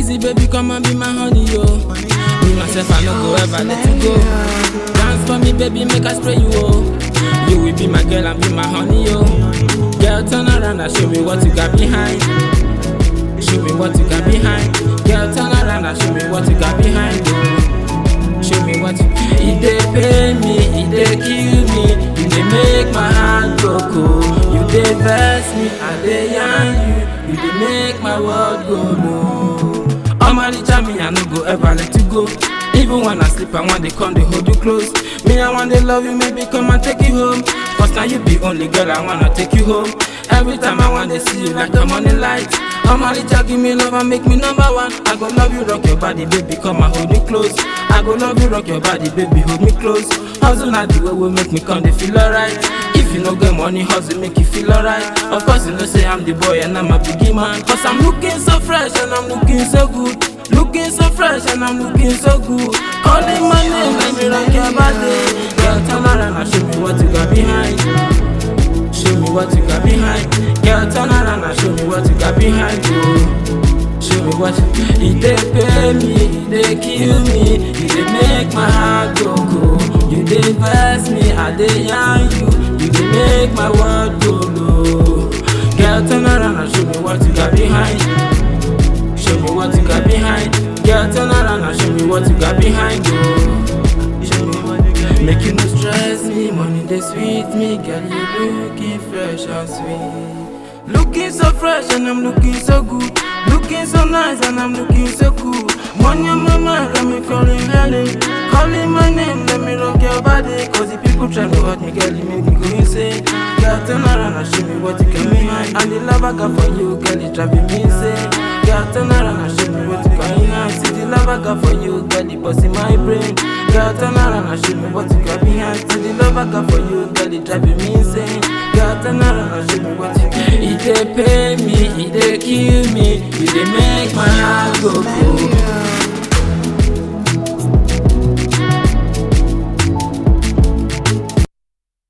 Easy baby, come and be my honey, yo. Me myself, I no go ever let you go. Dance for me, baby, make I spray you, oh. You will be my girl and be my honey, yo. Girl, turn around and show me what you got behind. Show me what you got behind. Girl, turn around and show me what you got behind, yo. Show me what you. It dey pain me, it dey kill me, it dey make my heart go cold. You dey vex me, I dey yarn you, you dey make my world go low. Omalicha me, I no go ever let you go. Even when I sleep, I want they come, they hold you close. Me, I want they love you, maybe come and take you home. Cause now you be only girl, I wanna take you home. Every time I want to see you like the morning light. Omalicha, give me love and make me number one. I go love you, rock your body, baby, come and hold you close. I go love you, rock your body, baby, hold me close. Hustle not the way will make me come, they feel alright. If you no get money, hustle make you feel alright. Of course, you know say I'm the boy and I'm a biggie man. Cause I'm looking so fresh and I'm looking so good. Looking so fresh and I'm looking so good. Calling my name, let me rock your body. Girl, turn around and show me what you got behind. Show me what you got behind. Girl, turn around and show me what you got behind you. Show me what you. It dey pay me, it dey kill me, it dey make my heart go cold. You dey vex me, I dey yarn you, you dey make my world go low. Girl, turn around and show me what you got behind. Show me what you got behind. Girl, turn around and show me what you got behind you. Show me what you got Make you no stress me, money they sweet me. Girl, you looking fresh and sweet. Looking so fresh and I'm looking so good. Looking so nice and I'm looking so cool. Money on my mind, got me feeling really. Calling my name, let me rock your body. Cause the people try to hurt me, girl, you make me go insane. Girl, turn around and show me what you got behind. And the love I got for you, girl, it's driving me insane. Girl, turn around and show me what you got behind. See the love I got for you, girl, it bust in my brain. Girl, turn around and show me what you got behind. See the love I got for you, girl, it driving me insane. Girl, turn around and show me what you got It dey pay me, it dey kill me, it dey make my heart go cold.